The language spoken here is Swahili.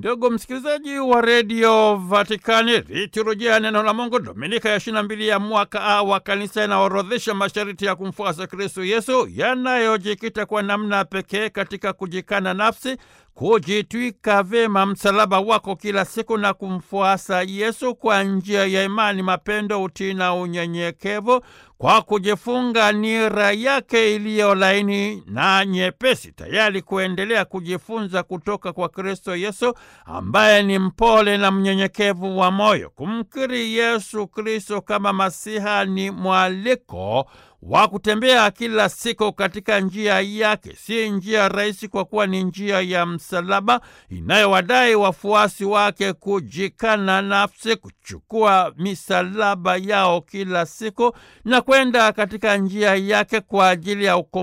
Ndugu msikilizaji wa redio Vatikani, liturujia neno la Mungu Dominika ya ishirini na mbili ya mwaka A wa kanisa inaorodhesha masharti ya kumfuasa Kristo Yesu yanayojikita kwa namna pekee katika kujikana nafsi, kujitwika vyema msalaba wako kila siku na kumfuasa Yesu kwa njia ya imani, mapendo, utii na unyenyekevu, kwa kujifunga nira yake iliyo laini na nyepesi, tayari kuendelea kujifunza kutoka kwa Kristo Yesu ambaye ni mpole na mnyenyekevu wa moyo. Kumkiri Yesu Kristo kama Masiha ni mwaliko wa kutembea kila siku katika njia yake. Si njia rahisi, kwa kuwa ni njia ya msalaba inayowadai wafuasi wake kujikana nafsi, kuchukua misalaba yao kila siku na kwenda katika njia yake kwa ajili ya